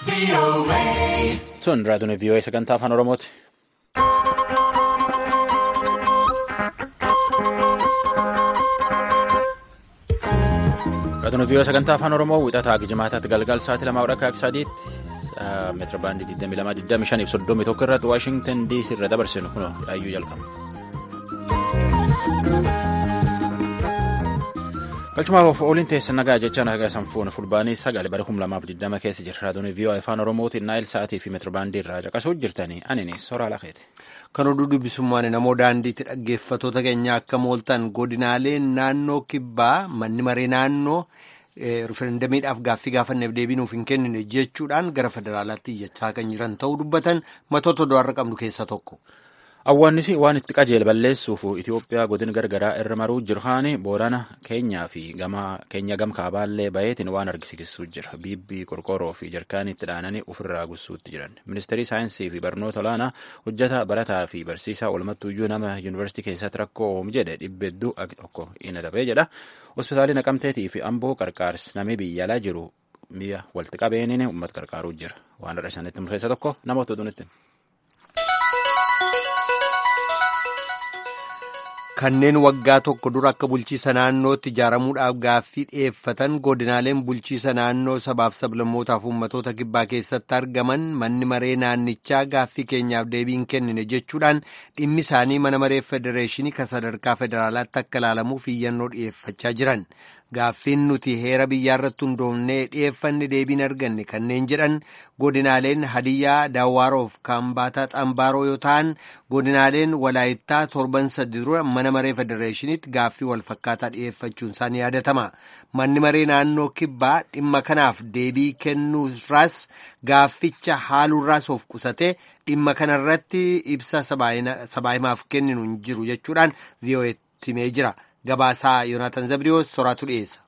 Sun raadiyoon VOA sagantaa afaan Oromooti. Raadiyoon VOA sagantaa afaan Oromoo wixataa Gijimaataatti galgal sa'aatii lama hora akka sadiitti meetira baandii 22 fi 31 irratti Waashingtan DC irra dabarsinu kun yaayyuu jalqaba. Galchumaaf ooliin teessa nagaa jechaan haga sanfuun fulbaanii sagalee bara 2020 keessa jira. Raadiyoon VOA afaan Oromootiin naayil sa'aatii fi meetira baandii irraa caqasuu jirtanii anini soraa laqeeti. Kan oduu dubbisummaan namoo daandiitti dhaggeeffatoota keenya akka mooltan godinaalee naannoo kibbaa manni maree naannoo riferendamiidhaaf gaaffii gaafanneef deebiinuuf hin kennine jechuudhaan gara federaalaatti iyyachaa kan jiran ta'uu dubbatan matoota du'arra qabnu keessaa tokko. Awwaannisi waan itti qajeele balleessuuf Itoophiyaa godina gargaraa irra maruu jirhaani boorana keenyaa fi keenya gam kaabaallee baheetiin waan argisiisuu jira. Biibbii qorqoorroo fi jarkaanii itti dhaananii ofirraa gussuutti jiran. Ministeerri saayinsii fi barnoota olaanaa hojjeta barataa fi barsiisaa walumattuuyyuu nama yuunivarsiitii keessatti rakkoo oomu jedhe dhibba hedduu tokko inni dabee jedha. Hospitaalli naqamteetii fi amboo qarqaarsi namni biyya alaa jiru mi'a walitti qabeeniin uummata qarqaaruu jira. Waan irra isaaniitti murteessa tokko namoota oduunitti. Kanneen waggaa tokko dura akka bulchiisa naannootti ijaaramuudhaaf gaaffii dhiyeeffatan godinaaleen bulchiisa naannoo sabaaf sablammootaaf uummatoota kibbaa keessatti argaman manni maree naannichaa gaaffii keenyaaf deebiin kennine jechuudhaan dhimmi isaanii mana maree federeeshinii kan sadarkaa federaalaatti akka ilaalamuuf iyyannoo dhiyeeffachaa jiran. Gaaffiin nuti heera biyyaarratti hundoofnee dhiyeeffanne deebiin arganne kanneen jedhan godinaaleen Hadiyyaa Daawwaaroof Kaambaataa Xambaaroo yoo ta'an godinaaleen Walaayittaa torban sadi dura mana maree federeeshiniitti gaaffii walfakkaataa dhiyeeffachuun isaanii yaadatama. Manni maree naannoo kibbaa dhimma kanaaf deebii kennuurraas gaafficha haaluurraas of qusatee dhimma kanarratti ibsa sabaahimaaf kenninu hin jiru jechuudhaan vii'oo'eetti himee jira. Gabaasaa Yoonaataan Zabriyoos soraatu dhiyeessa.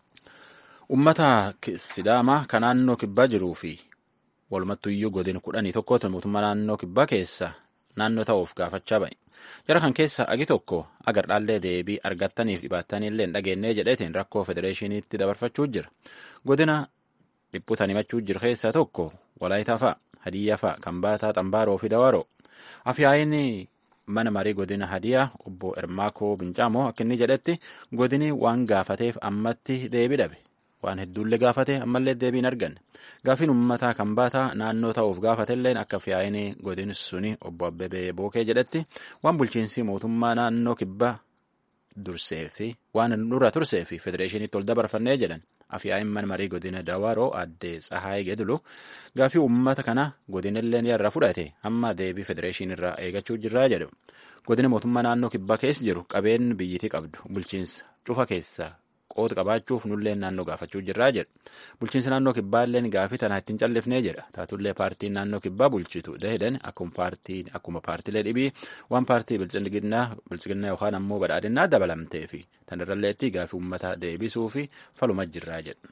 Uummata Sidaamaa kan naannoo kibbaa jiruu fi walumattuuyyuu godina kudhanii tokkotu mootummaa naannoo kibbaa keessa naannoo ta'uuf gaafachaa ba'e. Jara kan keessa agi tokko agar dhaallee deebii argattaniif dhibaattaniillee hin dhageenyee jedheetiin rakkoo federeeshiniitti dabarfachuu jira. Godina dhiphutan himachuu jiru keessaa tokko Walaayitaa fa'a, Hadiyyaa fa'a, Kambaataa, Xambaaroo fi Dawaaroo. Afyaayinni mana marii godina hadiyaa obbo Ermaakoo Bincaamoo akka inni jedhetti godini waan gaafateef ammatti deebii dhabe waan hedduullee gaafate ammallee deebiin arganne gaafiin uummataa kan baataa naannoo ta'uuf gaafatelleen akka fiyaa'inii godin suni obbo Abbebee Bookee jedhetti waan bulchiinsi mootummaa naannoo kibbaa dursee fi waan dura tursee fi federeeshiniitti ol dabarfannee jedhan afyaa'in mana marii godina Dawaaroo addee Tsahaayii Gedulu gaafii uummata kana godinilleen yarra fudhate amma deebii federeeshinii irraa eegachuu jirraa jedhu godina mootummaa naannoo kibbaa keessa jiru qabeen biyyitii qabdu bulchiinsa cufa keessa qoota qabaachuuf nulleen naannoo gaafachuu jirraa jedhu bulchiinsa naannoo kibbaalleen gaafii tanaa ittiin callifnee jedha taatullee paartiin naannoo kibbaa bulchitu dahedan akkuma paartilee dhibii waan paartii bilchiginnaa yookaan ammoo badhaadhinnaa dabalamtee fi tanirralleetti gaafii uummataa deebisuu fi faluma jirraa jedhu.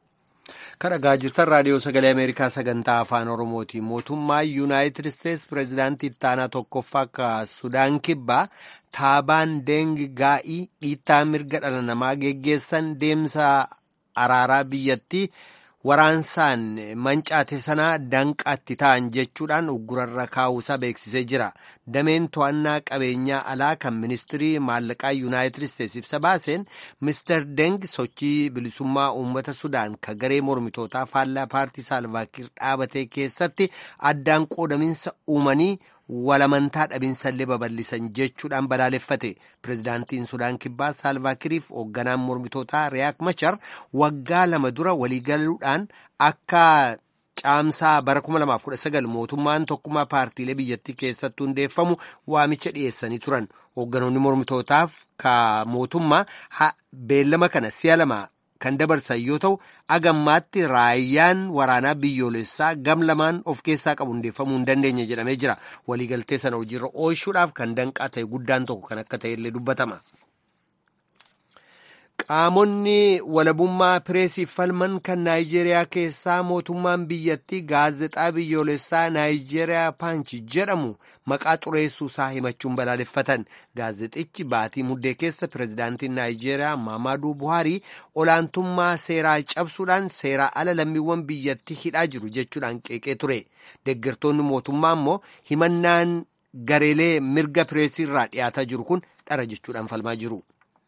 Kan dhagaa jirtan raadiyoo sagalee Ameerikaa sagantaa afaan Oromooti. Mootummaa Yuunaayitid Isteets pireezidaantii ittaanaa tokkoffaa akka Sudaan kibbaa taabaan deengi gaa'ii dhiittaa mirga dhala namaa geggeessan deemsa araaraa biyyattii waraansaan mancaate sanaa danqaatti ta'an jechuudhaan uggurarra kaa'uusaa beeksisee jira. Dameen to'annaa qabeenyaa alaa kan ministirii maallaqaa yuunaayitid isteets ibsa baaseen mister Deng sochii bilisummaa uummata Sudaan ka garee mormitootaa faallaa paartii Saalvaakiir dhaabatee keessatti addaan qoodaminsa uumanii walamantaa dhabinsallee babal'isan jechuudhaan balaaleffate pireezidaantiin sudaan kibbaa saalvaakiriif hoogganaan mormitootaa riyaak machar waggaa lama dura waliigaluudhaan akka caamsaa bara 2019 mootummaan tokkummaa paartiilee biyyattii keessatti hundeeffamu waamicha dhiyeessanii turan hoogganoonni mormitootaaf ka mootummaa beellama kana si'a lama kan dabarsan yoo ta'u agammaatti raayyaan waraanaa biyyoolessaa gam lamaan of keessaa qabu hundeeffamuu hin dandeenye jedhamee jira waliigaltee sana hojiirra oolchuudhaaf kan danqaa ta'e guddaan tokko kan akka ta'ellee dubbatama. Qaamonni walabummaa pireesiif falman kan Naayijeeriyaa keessaa mootummaan biyyattii gaazexaa biyyoolessaa Naayijeeriyaa Paanchi jedhamu maqaa xureessuu isaa himachuun balaaleffatan. Gaazexichi baatii muddee keessa pirezidaantiin Naayijeeriyaa Maamaaduu Buhaarii olaantummaa seeraa cabsuudhaan seeraa ala lammiiwwan biyyattii hidhaa jiru jechuudhaan qeeqee ture. Deeggartoonni mootummaa immoo himannaan gareelee mirga pireesii irraa dhiyaataa jiru kun dhara jechuudhaan falmaa jiru.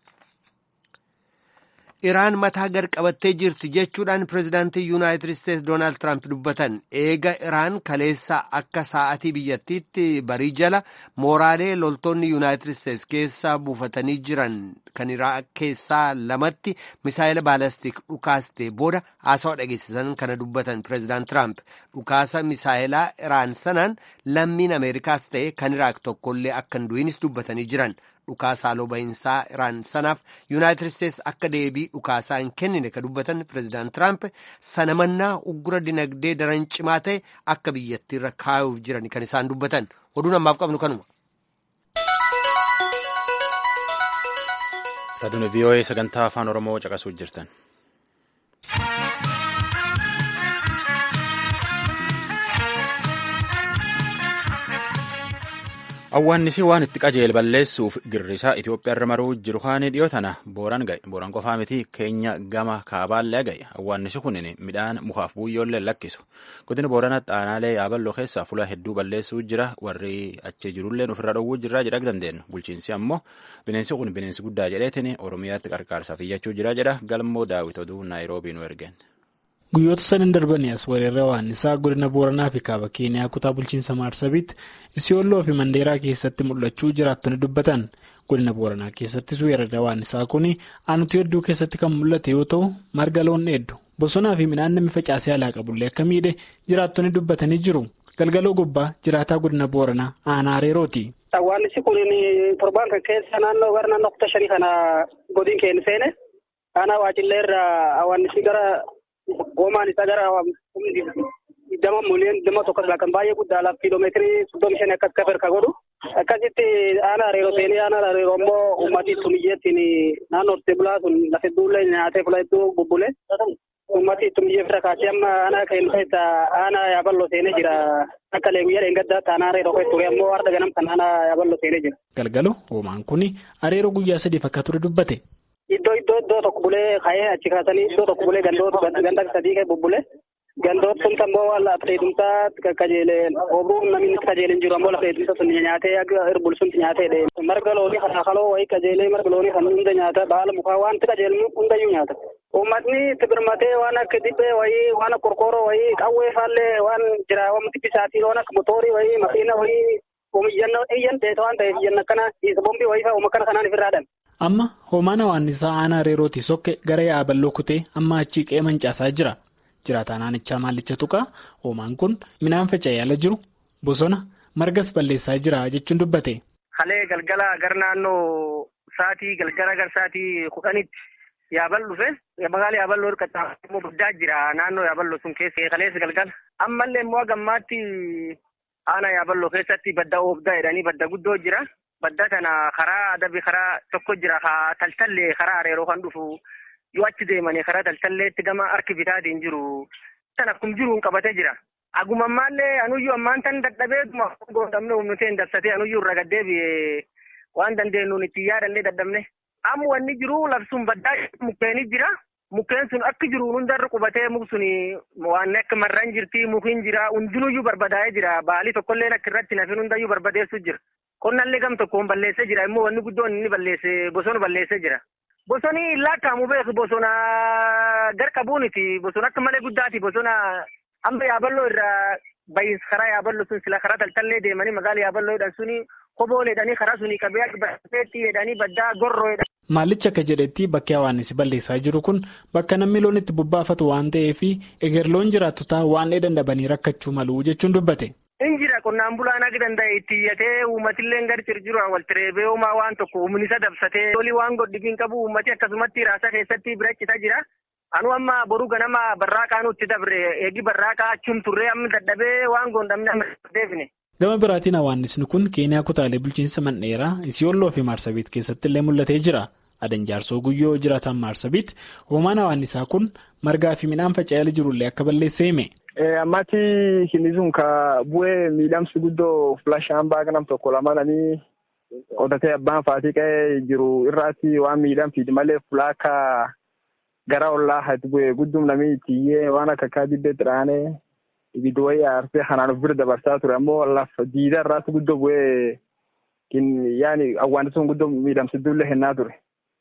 Iraan mataa gad qabattee jirti jechuudhaan pirezidaantii yuunaayitid isteetsi doonaald tiraamp dubbatan eega iraan kaleessa akka sa'atii biyyattiitti barii jala mooraalee loltoonni yuunaayitid isteetsi keessa buufatanii jiran kan iraaq keessaa lamatti misaayila baalastik dhukaaste booda haasawaa dhageessisan kana dubbatan pirezidaant tiraamp dhukaasa misaayilaa iraan sanaan lammiin ameerikaas ta'e kan iraaq tokkollee akka hin du'inis dubbatanii jiran. dhukaasaa haaloo bahiinsaa iraan sanaaf yuunaayitid isteetsi akka deebii dhukaasaa hin kennine ka dubbatan pireezidaant tiraamp sana mannaa uggura dinagdee daran cimaa ta'e akka biyyattiirra kaayuuf jiran kan isaan dubbatan oduun ammaaf qabnu kanuma. Raadiyoo VOA sagantaa afaan Oromoo caqasuuf jirtan. Awwaannisi waan itti qajeele balleessuuf girrisaa Itoophiyaa irra maruu jiru kaanii dhiyoo tana booran ga'e. Booran qofaa miti keenya gama kaabaallee ga'e. Awwaannisi kun midhaan mukaaf buyyoollee lakkisu. Godina Booranatti aanaalee yaaballoo keessaa fuula hedduu balleessuu jira. Warri achi jirullee ofirra dhowwuu jirra jedha dandeenyu. Bulchiinsi ammoo bineensi kun bineensi guddaa jedheetiin Oromiyaatti qarqaarsaaf iyyachuu jira jedha. Galmoo daawwit oduu Naayiroobii nu ergeen. Guyyoota sadan darbanii as weerarra waannisaa godina Booranaa fi kaaba Keeniyaa kutaa bulchiinsa Maarsabitti Isiyooloo fi Mandeeraa keessatti mul'achuu jiraattonni dubbatan. Godina Booranaa keessattis weerarra waannisaa kun aanutii hedduu keessatti kan mul'ate yoo ta'u, marga loon hedduu bosonaa fi midhaan namni facaasee alaa qabullee akka miidhe jiraattonni dubbatanii jiru. Galgaloo gubbaa jiraataa godina Booranaa aanaa Areerooti. Awwaannisi kun torbaan kan keessa naannoo gara naannoo kutaa shanii kana godin keenya seene aanaa waacillee irraa awwaannisi gara. Goomaan isaa gara digdama miliyoona digdama tokko irraa kan baay'ee guddaa laaf kiiloomeetirii soddomi shan akkas kafir ka godhu akkasitti aanaa areeroo seenee aanaa areeroo immoo uummatii tumiyyeettiin naannoo hortee bulaa sun lafa hedduullee nyaatee fula hedduu bubbule uummatii tumiyyee bira kaasee amma aanaa keenya keessa aanaa yaaballoo seenee jira akka leeguyyaa dheengaddaatti aanaa areeroo keessa ture ammoo warra ganam kan aanaa yaaballoo seenee jira. Galgaloo hoomaan kun areeroo guyyaa sadiif akka ture dubbate. Iddoo iddoo iddoo tokko bulee ka'ee achi kaasanii iddoo tokko bulee gandoota ganda sadii ka'e bubbulee gandoota sun ammoo waan lafa dheedumsaa qajeelee oobruun namni qajeeleen jiru ammoo lafa dheedumsa sun nyaatee akka irbul sun nyaatee marga loonii kan kaloo wayii qajeelee marga loonii kan hunda nyaata baala mukaa wanti qajeelmu hundayyuu nyaata. Uummatni tibirmatee waan akka dibbee wayii waan akka qorqooroo wayii qawwee faallee waan jira waan bisaatii waan akka motoorii wayii makiina wayii oomishanna iyyan dheeta waan ta'eef iyyan akkana bombii wayii fa'a uumma kana kanaan ifirraadhan. Amma hoomaan hawaannisaa aanaa reerootii sokke gara yaaballoo kutee amma achii qe'ee mancaasaa jira. Jiraataan aanichaa maallicha tuqaa hoomaan kun midhaan faca'ee ala jiru bosona margas balleessaa jira jechuun dubbate. Halee galgala gara naannoo saatii galgala gara saatii kudhanitti yaabal dhufe magaala yaaballoo hirkachaa immoo guddaa jira naannoo yaaballoo sun keessa kaleessa galgala ammallee immoo gammaatti aanaa yaaballoo keessatti badda oobdaa jedhanii badda guddoo jira. Badda kana karaa adabii karaa tokko jira haa taltallee karaa areeroo kan dhufu yoo achi deemanii karaa taltalleetti gama harki bitaatiin jiru. Kan akkuma jiruun qabatee jira. Aguma ammaallee anuyyuu ammaan tan dadhabee goondamne humnuteen dabsatee anuyyuu irra gaddeebi'ee waan dandeenyuun itti yaadannee dadhabne. Amma wanni jiru labsuun baddaa mukkeenii jira. Mukkeen sun akka jiru hundarra qubatee muk sun waan akka marraan jirti mukiin jira hundinuyyuu barbadaa'ee jira. Baalii tokkollee akka irratti nafin hundayyuu barbadeessu jira. Qonnallee gam tokkoon balleessee jira immoo wanni guddoon inni balleesse bosona balleessee jira. Bosoni laakkaa'amu beeku bosona garqabuuniti bosona akka malee guddaati bosona amma yaaballoo irraa bahiinsa karaa yaaballoo sun sila karaa taltallee deemanii magaala yaaballoo jedhan suni kobooleedhanii karaa suni qabee bakkeetti jedhanii baddaa gorroo jedhan. Maallichi akka jedhetti bakki hawaannisi balleessaa jiru kun bakka namni loon itti bobbaafatu waan ta'eef egerloon jiraattotaa waan dandabanii rakkachuu malu jechuun dubbate. Injira qonnaan bulaan akka danda'e itti iyyatee uummatillee gadi cirjiru walitti reebee uumaa waan tokko humnisa dabsatee lolii waan godhibiin qabu uummati akkasumatti raasa keessatti bira cita jira. Anu amma boruu ganama barraaqaa nutti dabre eegi barraaqaa achum turree amma dadhabee waan goondamne amma deebine. Gama biraatiin hawaannisni kun Keeniyaa kutaalee bulchiinsa mandheeraa Isiyooloo fi Maarsabiit keessatti illee mul'atee jira. Adan jaarsoo guyyoo jiraatan maarsabiitti hoomaan hawaannisaa kun margaa fi midhaan faca'ee jirullee akka balleessa hime. Ammatti kinni sun ka bu'ee miidhamsi guddoo filashaan baaga nam tokko lama nanii qotatee abbaan faatii qa'ee jiru irraatti waan miidhamsiiti malee fulaaka gara ollaa hati bu'ee guddum namni tiyyee waan akka akka dibbeetti dhaanee ibidda wayii aarsee kanaan of bira dabarsaa ture ammoo lafa diida irraatti guddoo bu'ee yaani awwaanni sun guddoo miidhamsiddullee hennaa ture.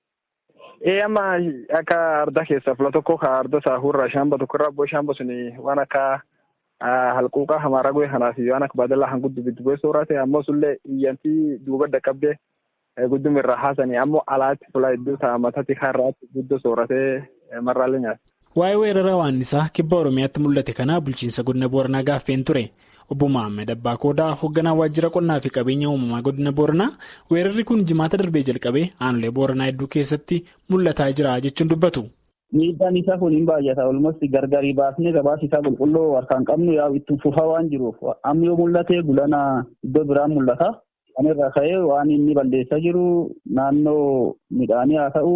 Ee amma akka arda keessa fula tokko ka arda saahurra shamba tokko irraa abboo shamba suni waan akka halquuqa hamaara goe kanaaf waan akka baadallaa han guddu biddu goe soorate ammoo sullee iyyantii duuba dhaqqabdee guddum irraa haasanii ammoo alaatti fula iddoo taamatatti har'aatti guddoo sooratee marraalee nyaata. Waa'ee weerara waannisaa kibba Oromiyaatti mul'ate kanaa bulchiinsa godina Booranaa gaaffeen ture. Obbo Mohaammed Abbaa Koodaa hoogganaa waajjira qonnaa fi qabeenya uumamaa godina Booranaa weerarri kun jimaata darbee jalqabee aanolee Booranaa hedduu keessatti mul'ataa jira jechuun dubbatu. Miidhaan isaa kun hin baay'ata. Olmosti gargarii baasnee gabaasa isaa qulqulluu harkaan qabnu yaa itti fufaa waan jiruuf amma yoo mul'ate gulana iddoo biraan mul'ata. Kan irraa ka'ee waan inni balleessaa jiru naannoo midhaanii haa ta'u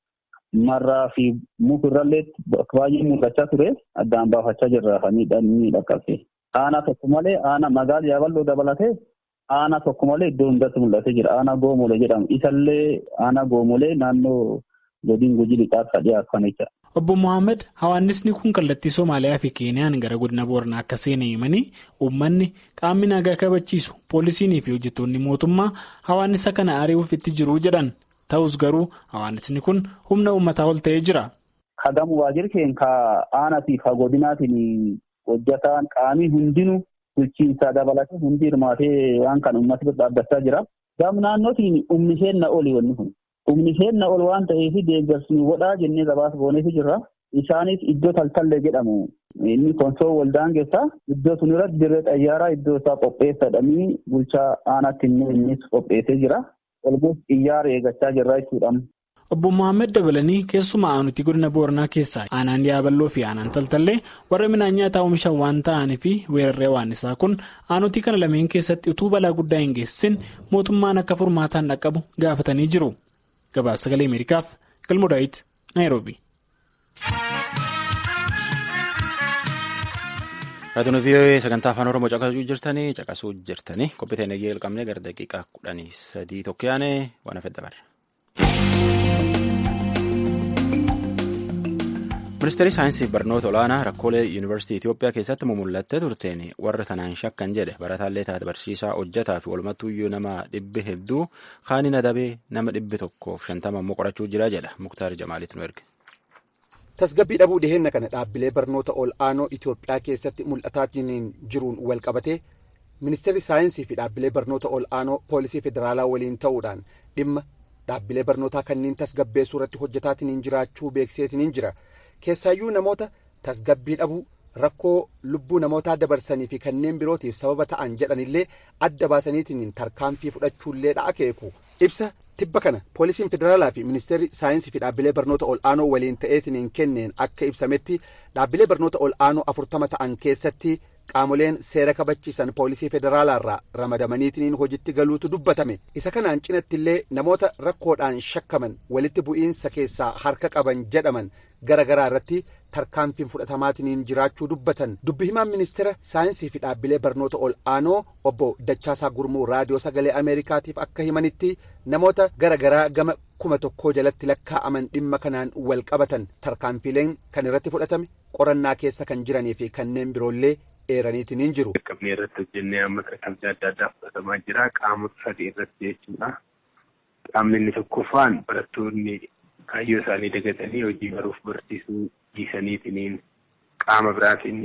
marraa fi mukurrallee baay'ee mul'achaa ture addaan baafachaa jirra miidhaan inni dhaqqabse. Aanaa tokko malee aanaa magaalaa yaaballoo dabalatee aanaa tokko malee iddoo hundatti mul'atee jira. Aanaa goomolee jedhamu. Isallee aanaa goomolee naannoo godina gujii lixaatti dhiyaatan jechuudha. Obbo Mohaammed hawaannisni kun kallattii Somaaliyaa fi Keeniyaan gara godina Booranaa akka seenan himanii uummanni qaamni nagaa kabachiisu poolisiinii fi hojjettoonni mootummaa hawaannisa kana ari'uuf itti jiru jedhan. Ta'us garuu hawaannisni kun humna uummataa ol ta'ee jira. Hagamu waajjirri keenya ka aanaatii fi godinaatiin hojjetaan qaamii hundinuu bulchiinsaa dabalatee hundi hirmaatee waan kana uummata bira dhaabbachaa jira. Gam naannootiin humni seenna oli wanni kun. Humni seenna ol waan ta'eef deeggarsi godhaa jennee gabaasa gooneefi jirra. Isaanis iddoo taltallee jedhamu. Inni konsoo waldaan keessaa iddoo sun irratti dirree xayyaaraa iddoo isaa qopheessadhanii bulchaa aanaatti immoo innis qopheessee jira. Olmus xiyyaara eeggachaa jirra jechuudha. Obbo Mohaammed dabalanii keessumaa aanutii godina Booranaa keessaa aanaan yaaballoo fi aanaan taltallee warra midhaan nyaataa oomishan waan ta'aniif weerarree waannisaa kun aanutii kana lameen keessatti utuu balaa guddaa hin geessisin mootummaan akka furmaataan dhaqqabu gaafatanii jiru. Gabaasa sagalee Ameerikaaf Galmoo Daawit Naayiroobi. Raadiyoon VOA sagantaa afaan Oromoo caqasuu jirtanii caqasuu jirtanii qophii ta'e nagee jalqabnee gara daqiiqaa kudhanii sadii tokko yaane waan hafe dabarra. Ministeerri saayinsii fi barnoota olaanaa rakkoolee yuunivarsiitii Itoophiyaa keessatti mumullattee turteen warra tanaan shakkan jedhe barataallee taate barsiisaa hojjetaa fi walumattuuyyuu nama dhibbi hedduu kaaniin adabee nama dhibbi tokkoof shantama immoo qorachuu jira jedha Muktaar Jamaaliit nu erge. Tasgabbii dhabuu dhiheenna kana dhaabbilee barnoota ol'aanoo Itoophiyaa keessatti mul'ataa jiruun wal qabatee ministeerri saayinsii fi dhaabbilee barnoota ol'aanoo poolisii federaalaa waliin ta'uudhaan dhimma dhaabbilee barnootaa kanneen tasgabbeessuu irratti hojjetaatiin jiraachuu beeksiseetiin jira. Keessaayyuu namoota tasgabbii dhabuu rakkoo lubbuu namootaa dabarsanii fi kanneen birootiif sababa ta'an jedhanillee adda baasaniitiin tarkaanfii fudhachuullee akeeku. Ibsa tibba kana poolisiin federaalaa fi ministeerri saayinsii fi dhaabbilee barnoota ol'aanoo waliin ta'eetiin kenneen akka ibsametti dhaabbilee barnoota ol'aanoo afurtama ta'an keessatti qaamoleen seera kabachiisan poolisii federaalaarraa ramadamaniitiin hojitti galuutu dubbatame isa kanaan cinatti illee namoota rakkoodhaan shakkaman walitti bu'iinsa keessaa harka qaban jedhaman gara garaa irratti tarkaanfiin fudhatamaatiin jiraachuu dubbatan dubbi himaan ministeera saayinsii fi dhaabbilee barnoota ol'aanoo obbo Dachaasaa Gurmuu raadiyoo sagalee Ameerikaatiif akka himanitti namoota gara garaa gama kuma tokkoo jalatti lakkaa'aman dhimma kanaan wal qabatan tarkaanfiileen kan irratti fudhatame qorannaa keessa kan jiranii fi kanneen biroollee eeraniitiin hin jiru. Qaqqabnee irratti hojjennee amma tarkaanfii adda addaa fudhatamaa jira. Qaamota sadii irratti jechuudha. Qaamni inni tokkoffaan barattoonni kaayyoo isaanii dagatanii hojii baruuf barsiisuu dhiisaniitiin qaama biraatiin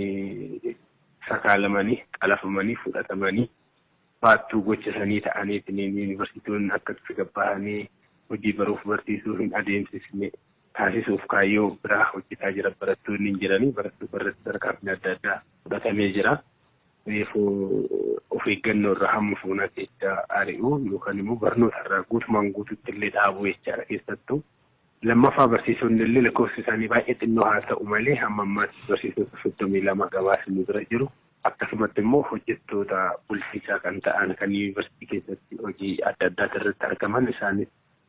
sakaalamanii qalafamanii fudhatamanii baattuu gochasanii ta'aniitiin yuunivarsiitonni akka gabbahanii hojii baruuf barsiisuu hin adeemsisne taasisuuf kaayyoo biraa hojjetaa jira barattoonni hin jiranii barattoota irratti tarkaanfii adda addaa fudhatamee jira. Reefuu of eeggannoo irraa hamma fuunaa keessa ari'uu yookaan immoo barnoota irraa guutumaan guututti illee dhaabuu jechaadha keessattuu. Lammaffaa barsiisonni illee lakkoofsi isaanii baay'ee xinnoo haa ta'u malee hamma ammaatti barsiisota soddomii lama gabaasni bira jiru. Akkasumatti immoo hojjettoota bulchiinsaa kan ta'an kan yuunivarsiitii keessatti hojii adda addaa irratti argaman isaanis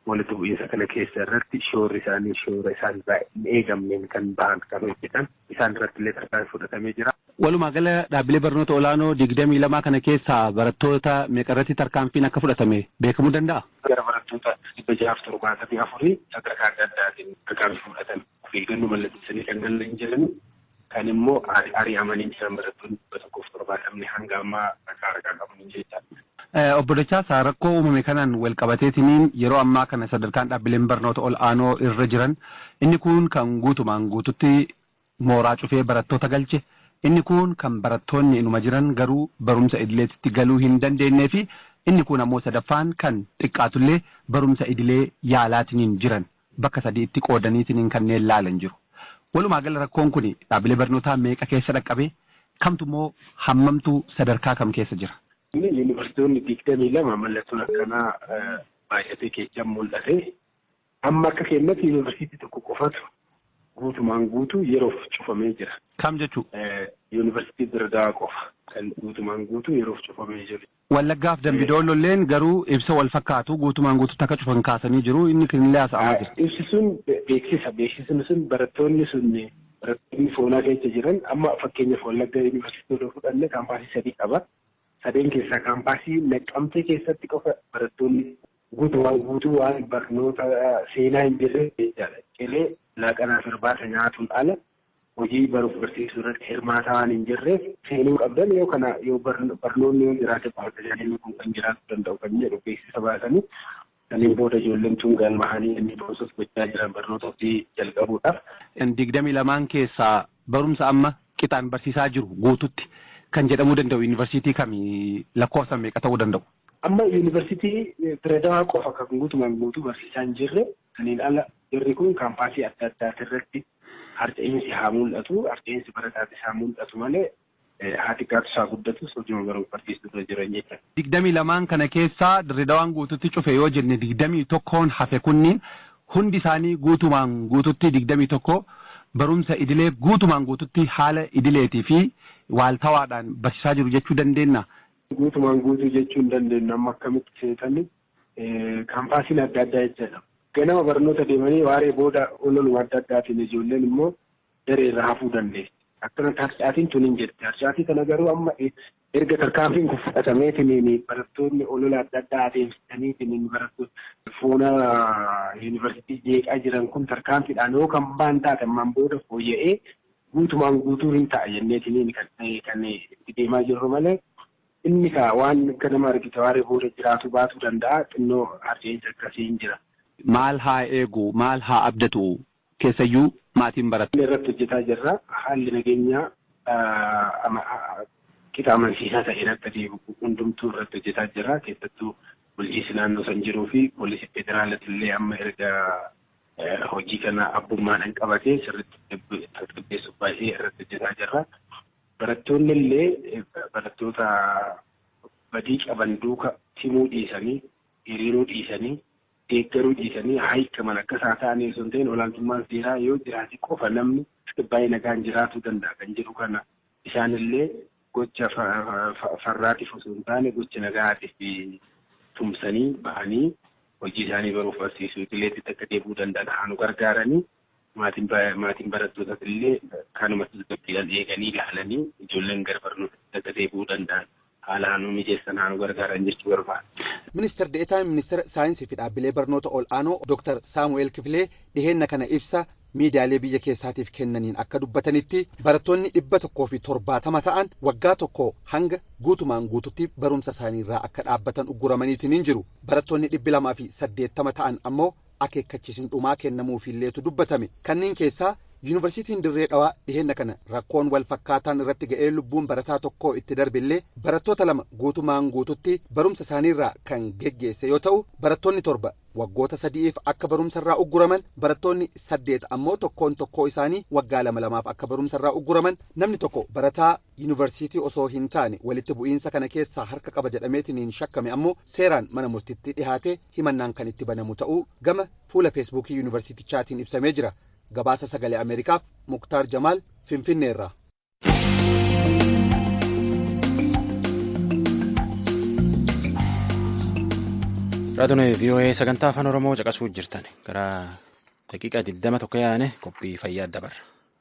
walitti bu'iinsa kana keessa irratti shoorri isaanii shoora isaan hin eegamneen kan bahan kan hojjetan isaan irratti illee tarkaanfii fudhatamee jira. Walumaa gala dhaabbilee barnoota olaanoo digdamii lamaa kana keessaa barattoota meeqarratti tarkaanfiin akka fudhatame beekamuu danda'a? Gara barattoota dhibba jahaaf torbaatamii afurii sadarkaa adda addaatiin tarkaanfii fudhatan eeggannoo mallatteessanii kan galan jiran kan immoo ari'amanii jiran barattoonni dhibba tokkoof torbaatamni hanga ammaa rakaa rakaa qaban jechaadha. Obbo Dachaasaa rakkoo uumame kanaan wal qabateetiniin yeroo ammaa kana sadarkaan dhaabbileen barnoota ol aanoo irra jiran inni kun kan guutumaan guututti mooraa cufee barattoota galche inni kun kan barattoonni inuma jiran garuu barumsa idileetti galuu hin dandeenyee fi inni kun ammoo sadaffaan kan xiqqaatullee barumsa idilee yaalaatiniin jiran bakka sadiitti qoodaniitiniin kanneen laalan jiru. Walumaa gala rakkoon kun dhaabbilee barnootaa meeqa keessa dhaqqabee kamtu immoo hammamtu sadarkaa kam keessa jira? Yuunivarsiitonni digdamii lama mallattoon akkanaa baay'atee keessatti mul'ate. Amma akka keenyatti yuunivarsiitii tokko qofatu guutumaan guutuu yeroof cufamee jira. Kam jechuun? Yuunivarsiitii Dirdaa qofa kan guutumaan guutuu yeroof cufamee jiru. Wallaggaaf Dambidoololleen garuu ibsa wal fakkaatu guutumaan guututti akka cufan kaasanii jiru inni kunillee haasa'amaa jira. Ibsi sun beeksisa beeksisni sun barattoonni sun barattoonni foonaa keessa jiran amma fakkeenyaaf Wallagga yuunivarsiitii yoo fudhanne kaampaasii sadii qaba. sadeen keessaa kaampaasii naqqamtee keessatti qofa barattoonni guutumaan guutuu waan barnoota seenaa hin jirre jechaadha. Qilee laaqanaaf irbaata nyaatuun ala hojii baruuf barsiisuu irratti hirmaataa waan hin jirreef seenuu qabdan yoo kana yoo barnoonni yoo jiraate tajaajilli kun kan jiraachuu danda'u kan jedhu beeksisa baasanii kanneen booda ijoolleen tun galmahanii inni boosas gochaa jiran barnoota hojii jalqabuudhaaf. Digdamii lamaan keessaa barumsa amma qixaan barsiisaa jiru guututti. kan jedhamuu danda'u yuunivarsiitii kamii lakkoofsa meeqa ta'uu danda'u? Amma yuunivarsiitii Direedawaa qofa kan guutumaan guutuu barsiisaa hin jirre kanneen ala jirri kun kaampaasii adda addaati irratti harca'iinsi haa mul'atu harca'iinsi barataatis haa mul'atu malee haati gaatu isaa guddatus hojii baruuf barsiisuu irra jiran jechuudha. Digdamii lamaan kana keessaa Direedawaan guututti cufe yoo jenne digdamii tokkoon hafe kunniin hundi isaanii guutumaan guututti digdamii tokko barumsa idilee guutumaan guututti haala idileetii fi waaltawaadhaan barsiisaa jiru jechuu dandeenya. Guutumaan guutuu jechuu hin dandeenyu amma akkamitti seetanii kaampaasiin adda addaa jechuudha. Ganama barnoota deemanii waaree booda ololuma adda addaatiin ijoolleen immoo daree irraa hafuu dandeessi. Akkanatti harcaatiin tun hin jirti. Harcaatii kana garuu amma erga tarkaanfiin kun fudhatameetiin barattoonni olola adda addaa adeemsisaniitiin barattoonni foona yuunivarsiitii jeeqaa jiran kun tarkaanfiidhaan yoo kan baan taate ammaan booda fooyya'ee guutumaan guutuu hin ta'a jenneetiin kan itti deemaa jirru malee inni kaa waan akka nama argite waaree booda jiraatu baatuu danda'a xinnoo harceensa akkasii hin jira. Maal haa eegu maal haa abdatu keessayyuu maatiin baratu. Irratti hojjetaa jirra haalli nageenyaa qixa amansiisaa ta'een akka deemu hundumtuu irratti hojjetaa jirra keessattuu bulchiinsi naannoo san jiruu fi poolisii federaalati illee amma erga hojii kana abbummaadhaan qabatee sirriitti tasgabbeessuuf baay'ee irratti hojjetaa jirra. Barattoonni illee barattoota badii qaban duuka timuu dhiisanii hiriiruu dhiisanii deeggaruu dhiisanii haayikaman akka isaa ta'anii osoo hin ta'in olaantummaan seeraa yoo jiraate qofa namni baay'ee nagaan jiraatuu danda'a kan jedhu kana isaanillee gocha farraatiif osoo hin taane gocha nagaatiif tumsanii bahanii hojii isaanii baruuf barsiisuu idileetti akka deebi'uu danda'an haa nu gargaaranii maatiin barattootas illee kanuma tasgabbiidhaan eeganii ilaalanii ijoolleen gara barnootatti akka deebi'uu danda'an haala haa nu mijeessan haa nu gargaaran jechuu barbaada. Ministeer Deetaan Ministeera Saayinsii fi Dhaabbilee Barnoota Ol'aanoo Dooktar Saamu'eel Kifilee dhiheenna kana ibsa miidiyaalee biyya keessaatiif kennaniin akka dubbatanitti barattoonni dhibba tokkoo fi torbaatama ta'an waggaa tokko hanga guutumaan guututti barumsa isaaniirraa akka dhaabbatan ugguramaniitiin hin jiru barattoonni dhibbi lamaa fi saddeettama ta'an ammoo akeekkachiisin dhumaa kennamuufiilleetu dubbatame kanneen keessaa yuunivarsiitiin dirree dhawaa dhiheenna kana rakkoon wal fakkaataan irratti ga'ee lubbuun barataa tokkoo itti darbillee barattoota lama guutumaan guututti barumsa isaaniirraa kan geggeesse yoo ta'u barattoonni torba waggoota sadi'iif akka barumsarraa ugguraman barattoonni saddeet ammoo tokkoon tokkoo isaanii waggaa lama lamaaf akka barumsarraa ugguraman namni tokko barataa yuunivarsiitii osoo hin taane walitti bu'iinsa kana keessaa harka qaba jedhameetiin shakkame ammoo seeraan mana murtiitti dhihaate himannaan kan itti banamu ta'uu gama fuula feesbuukii yuunivarsiitichaatiin ibsamee jira. gabaasa sagalee ameerikaaf muktaar jamaal finfinneerraa. Raadiyoon VOA sagantaa afaan Oromoo caqasuu jirtan gara daqiiqaa 21 yaane qophii fayyaa dabarra.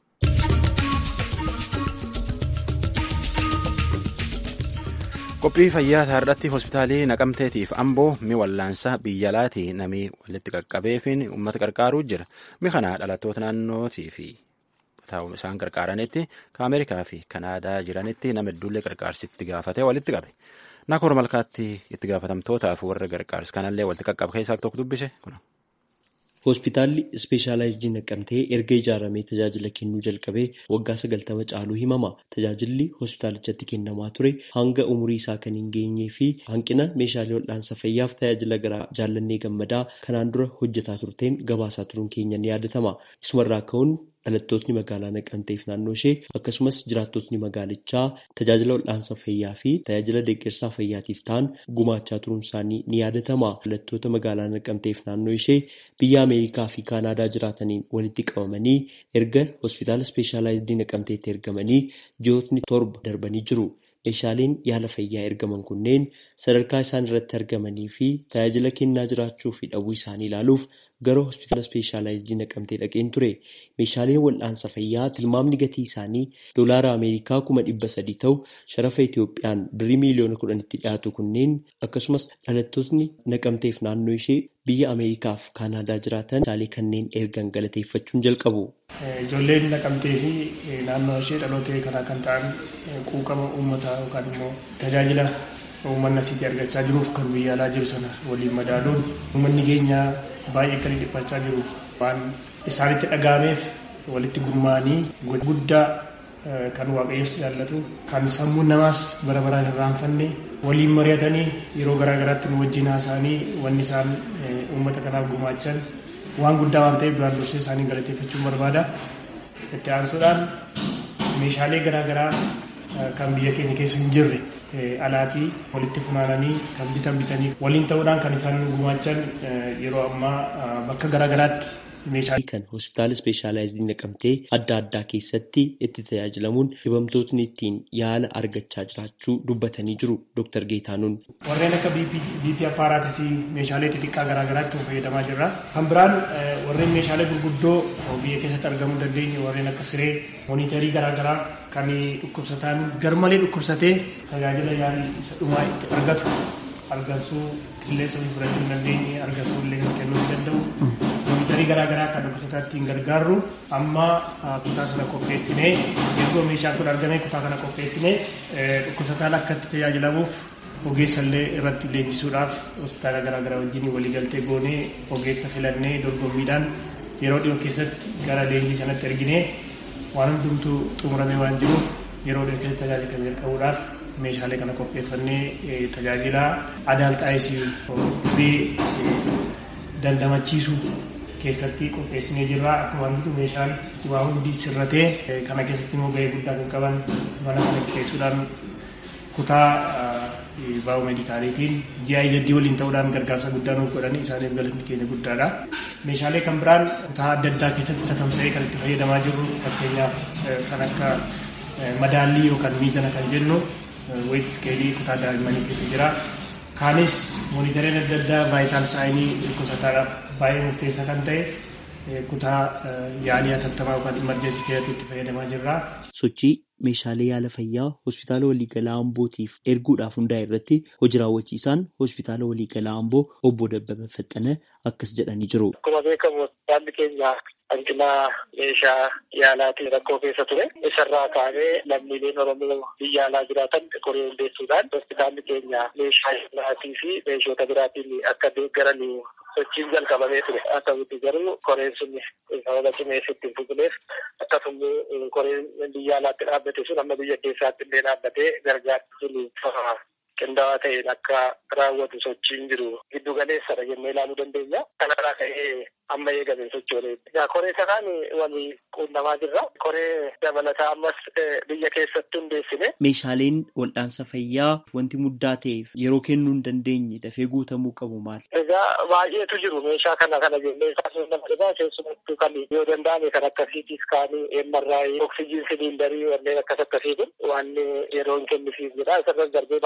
Qophii fayyaa irratti hospitaalii naqamteetiif amboo mi wallaansa biyya alaatii namni walitti qaqqabeefiin uummata qarqaaruu jira. Mi kana dhalattoota naannootii fi isaan qarqaaranitti ka Ameerikaa fi Kanaadaa jiranitti nama hedduullee qarqaarsitti gaafatee walitti qabe. Nakoor malkaatti itti gaafatamtootaaf warra gargaarsa kanallee walitti qaqqabe keessaa tokko dubbise kuna. Hospitaalli ispeeshaalaayizidii naqamtee erga ijaaramee tajaajila kennuu jalqabee waggaa sagaltama caaluu himama. Tajaajilli hospitaalichatti kennamaa ture hanga umurii isaa kan hin geenyee fi hanqina meeshaalee wal'aansa fayyaaf tajaajila garaa jaallannee gammadaa kanaan dura hojjetaa turteen gabaasaa turuun keenya ni yaadatama. Isumarraa ka'uun dhalattootni magaalaa naqamteef naannoo ishee akkasumas jiraattotni magaalichaa tajaajila wal'aansa fayyaa fi tajaajila deeggarsaa fayyaatiif ta'an gumaachaa turuun isaanii ni yaadatama. Dhalattoota magaalaa naqamteef naannoo ishee biyya Ameerikaa fi Kaanaadaa jiraataniin walitti qabamanii erga hospitaala ispeeshaalaayizidii naqamteetti ergamanii ji'ootni torba darbanii jiru. Meeshaaleen yaala fayyaa ergaman kunneen sadarkaa isaan irratti argamanii fi tajaajila kennaa jiraachuu fi dhabuu isaanii ilaaluuf gara hospitaala ispeeshaalaayizidii naqamtee dhaqeen ture. Meeshaaleen wal'aansa fayyaa tilmaamni gatii isaanii doolaara Ameerikaa kuma dhibba sadii ta'u sharafa Itiyoophiyaan birrii miiliyoona kudhanitti dhiyaatu kunneen akkasumas dhalattootni naqamteef naannoo ishee biyya Ameerikaa fi Kaanaadaa jiraatan meeshaalee kanneen ergan galateeffachuun jalqabu. Ijoolleen naqamtee fi naannoo ishee dhalootee kanaa kan ta'an quuqama uummataa yookaan immoo tajaajila uummanni asitti argachaa jiruuf kan biyya alaa jiru sana waliin madaaluun uummanni keenya baay'ee kan dhiphachaa jiru waan isaanitti dhaga'ameef walitti gurmaa'anii guddaa kan waaqayyoos jaallatu kan sammuun namaas bara baraan hin irraanfanne waliin mari'atanii yeroo garaa garaatti nu wajjin haasa'anii wanni isaan uummata kanaaf gumaachan waan guddaa waan ta'eef duraan dursee isaanii galateeffachuun barbaada. Itti aansuudhaan meeshaalee garaa garaa kan biyya keenya keessa hin jirre alaatii walitti funaananii kan bitan bitanii waliin ta'uudhaan kan isaan gumaachan yeroo ammaa bakka garaa garaatti meeshaalee. Kan hospitaala ispeeshaalaayizidii naqamtee adda addaa keessatti itti tajaajilamuun dhibamtootni ittiin yaala argachaa jiraachuu dubbatanii jiru Dr. Geetaanuun. Warreen akka BP appaaraatis meeshaalee xixiqqaa garaa garaatti fayyadamaa jirra. Kan biraan warreen meeshaalee gurguddoo biyya keessatti argamuu dandeenye warreen akka siree moonitarii garaa garaa kan dhukkubsataan garmalee dhukkubsatee tajaajila yaalii isa dhumaa itti argatu argansuu qilleensa ofii fudhachuu hin dandeenye argansuu illee kan kennuu hin danda'u. Moonitarii garaa garaa kan dhukkubsataa ittiin gargaarru amma kutaa sana qopheessinee erga meeshaan kun argame kutaa kana qopheessinee dhukkubsataan akka itti tajaajilamuuf ogeessa illee irratti leenjisuudhaaf hospitaala garaa garaa wajjin waliigaltee goonee ogeessa filannee dorgommiidhaan yeroo dhiyoo keessatti gara leenjii sanatti erginee waan hundumtuu xumuramee waan jiruuf yeroo dhiyoo keessatti tajaajila kan jalqabuudhaaf meeshaalee kana qopheeffannee tajaajila adaalxaayisii dandamachiisuu keessatti qopheessinee jirra akkuma argitu meeshaan waa hundi sirratee kana keessatti immoo gahee guddaa kan qaban mana kana keessuudhaan kutaa baa'oo meedikaaliitiin GIZ waliin ta'uudhaan gargaarsa guddaa nuuf godhanii isaaniif galanni keenya guddaadha. Meeshaalee kan biraan kutaa adda addaa keessatti tatamsa'ee kan itti fayyadamaa jirru fakkeenyaaf kan akka madaallii yookaan miizana kan jennu weet iskeelii kutaa daa'immanii keessa jira. Kaanis moonitareen adda addaa vaayitaal saayinii dhukkubsataadhaaf baay'ee murteessaa kan ta'e kutaa yaalii hatattamaa yookaan imarjensii keessatti itti fayyadamaa jirra. Sochii meeshaalee yaala fayyaa hospitaala waliigalaa Ambootiif erguudhaaf hundaa'e irratti hojii raawwachiisaan hospitaala waliigalaa Amboo obbo Dabbaba Faxxana akkas jedhanii jiru. Akkuma beekamu hospitaalli keenya hanqina meeshaa yaalaatiin rakkoo keessa ture. Isarraa kaanee lammiileen Oromoo biyya alaa jiraatan qoree hundeessuudhaan hospitaalli keenya meeshaa yaalaatii fi meeshoota biraatiin akka deeggaran sochiin jalqabamee ture. Haa ta'utti garuu koreen sun sababa cimeessitti hin fufneef akkasumas koreen biyya alaatti dhaabbate sun amma biyya keessaatti illee dhaabbatee gargaarsi sun qindaa'aa ta'een akka raawwatu sochiin jiru giddu galeessadha jennee ilaaluu dandeenya. Kanarraa ka'ee amma eegame sochoolee. Koree sanaan walii quunnamaa jirra. Koree dabalataa ammas biyya keessatti hundeessine. Meeshaaleen wal'aansa fayyaa wanti muddaa ta'eef yeroo kennuu hin dandeenye dafee guutamuu qabu maali? Egaa baay'eetu jiru meeshaa kana kana jennee kaasuun nama dhibaa keessumattuu kan yoo danda'ame kan akka siitii iskaanii, MRI, oksijiin siliindarii wanneen akkas akkasiitu waan yeroo hin kennisiif jedha. Isarra darbee baay'een jiru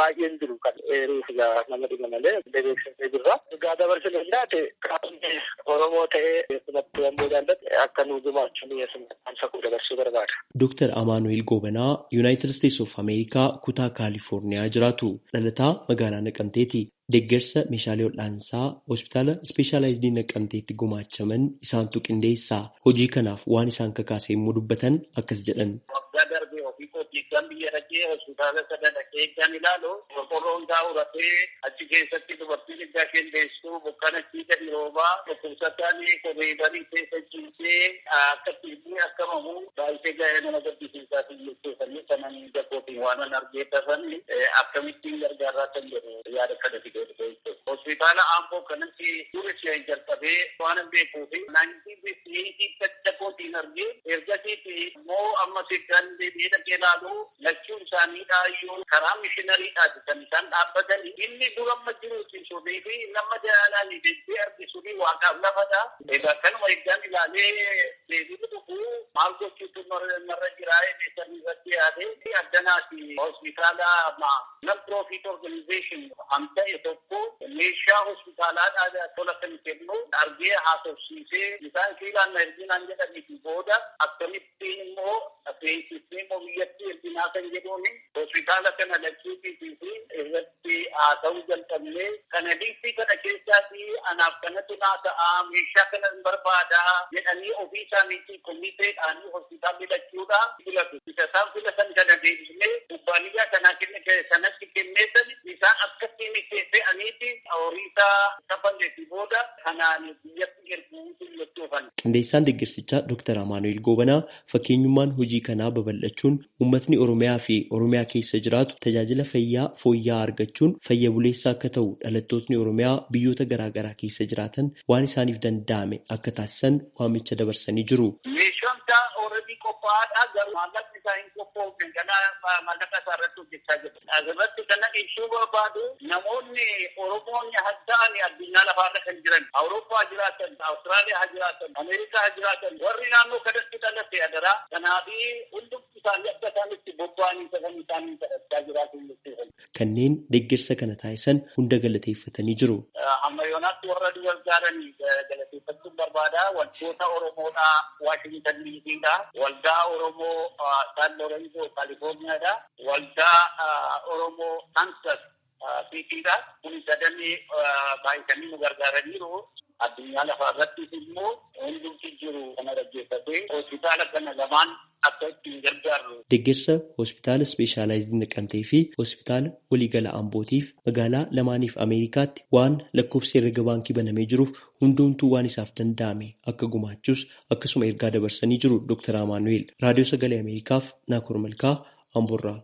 jiru kan eeruuf nama dhima malee beeksisnee jirra. Egaa dabarsine jiraate qaamni Oromoo ta'ee keessumattuu ammoo jaallate akka nu gumaachuun dhiyeessan sakuu dabarsuu barbaada. Dooktar Amaanuel Goobanaa Yuunaayitid Isteetsi of Ameerikaa kutaa Kaalifoorniyaa jiraatu dhalataa magaalaa Naqamteeti. Deeggarsa meeshaalee hodhaansaa hospitaala ispeeshaalaayizidii Naqamteetti gumaachaman isaantu qindeessaa. Hojii kanaaf waan isaan kakaase immoo dubbatan akkas jedhan. Waggaa darbee ofii kootii kan biyya dhaqee hospitaala sana dhaqee kan ilaalu qorqorroon isaa uratee achi keessatti dubartiin iddaa isheen deessu bokkaan achii gadi roobaa dhukkubsataan koreedanii keessa ciisee akka ciisee akka mamu baay'ee gaa'ee nama gaddisiisaa jechuufanii kanan jabbootiin waan an argee dafanii akkamittiin gargaaraa kan jedhu yaada kana fidee hospitaala aamboo kanatti dura ishee jalqabee waan beekuu fi naantii caccabootiin argee ergasiiti immoo amma kan deebi'ee dhaqee ilaalu lachuun isaaniidha iyyuu karaa mishinariidhaati kan isaan dhaabbatanii inni dura amma jiruusiisuudii fi nama jaalaan deebi'ee argisuudii waaqaaf lafadha. Egaa kanuma eeggaan ilaalee deebiin dhufu maal gochuutu narra jiraa eebbisanii irratti yaadee addanaati hospitaala non profit organization hamta'e tokko meeshaa hospitaalaadhaa tola kan kennu argee haasofsiisee isaan siilaan na erginaan jedhaniifi booda akkamittiin immoo beeksisnee immoo biyyatti erginaa kan jedhuun hospitaala kana lachuutii fi irratti haasa'uu jalqabnee kana liistii kana keessaati anaaf kanatu naa ta'a meeshaa kana hin barbaada jedhanii ofii isaaniitii komiteedhaan hospitaalli lachuudha filatu isa isaan filatan kana deebisnee kubbaaniyyaa kanaa kenne sanatti kenneetan isaan akkasiin fe'aniiti horiisaa kafanneeti booda kanaan biyyatti erguutu jechuufan. Qindeessaan deeggarsichaa Dr. Amaanuel Goobanaa fakkeenyummaan hojii kanaa babal'achuun uummatni Oromiyaa fi Oromiyaa keessa jiraatu tajaajila fayyaa fooyya'aa argachuun fayya buleessaa akka ta'u dhalattootni Oromiyaa biyyoota garaa garaa keessa jiraatan waan isaaniif danda'ame akka taasisan waamicha dabarsanii jiru. Meeshaan isaa ooredii qophaa'aadha garuu maallaqni isaa hin qophoofne kana maallaqa isaa irratti hojjechaa jiru. Asirratti kana ibsuu barbaadu namoonni Oromoonni hadda'anii addunyaa lafaarra kan jiran Awurooppaa jiraatan, Awustiraaliyaa jiraatan, Ameerikaa jiraatan warri naannoo kanatti dhalate adaraa kanaafi hundumti isaanii akka isaanitti bobba'anii sagan isaanii taphachaa jiraatu jechuudha. Kanneen deeggarsa kana taasisan hunda galateeffatanii jiru. Amma yoonaatti warra gargaaranii galateeffachuun barbaada. Wantoota Oromoodhaa Waashintan Diisiidha. Waldaa Oromoo San Lorenzo Kaalifoorniyaadha. Waldaa Oromoo Kansas Siitiidha. Kun sadanii baay'isanii nu gargaaraniiru. Addunyaa lafaa irrattis immoo hundumti jiru kana dhaggeeffatee hospitaala kana lamaan akka ittiin gargaarru. Deeggarsa hospitaala ispeeshaalaayizii naqamtee fi hospitaala waliigala ambootiif magaalaa lamaaniif Ameerikaatti waan lakkoofsa herrega baankii banamee jiruuf hundumtuu waan isaaf danda'ame akka gumaachus akkasuma ergaa dabarsanii jiru Dr. Amaanuel. Raadiyoo Sagalee Ameerikaaf Naakoor Malkaa Amboorraa.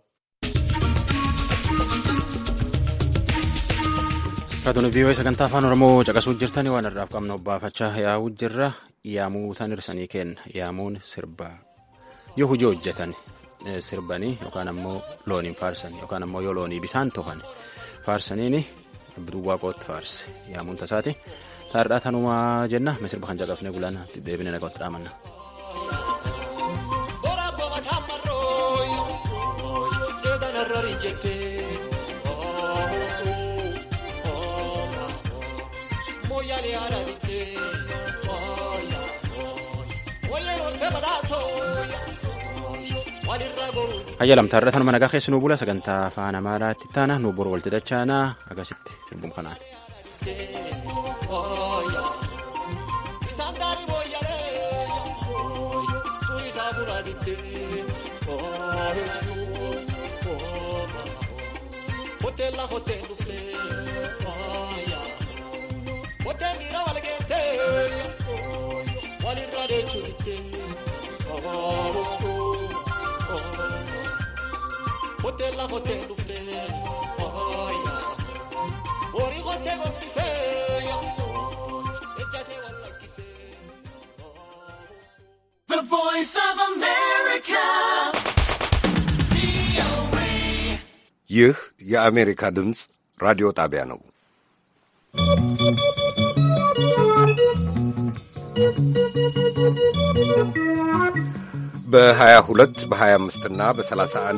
Raadiyoo vii'oo sagantaa afaan Oromoo caqasuu jirtanii waan irraaf qabnu obbaafachaa yaa'uu jirra yaamuu tan irsanii kenna yaamuun sirbaa yoo hojii hojjetan sirbanii yookaan ammoo looniin faarsan yookaan ammoo yoo loonii bisaan tohan faarsaniini abduu waaqootti faarse yaamuun tasaati taardhaa tanumaa jenna misirba kan caqafne gulaan deebine naqootti dhaamanna. Hayya lamtaarra tanuma nagaa keessa nuu bula sagantaa afaan amaaraatti taana nuu boru walti dachaanaa akkasitti sirbuun kanaan. Hoteela hotel dhuftee horii hotel gombisee ejjatee wal lakkisee. The voice of America. ይህ የአሜሪካ ድምፅ ራዲዮ ጣቢያ ነው። በ22 በ25 እና በ31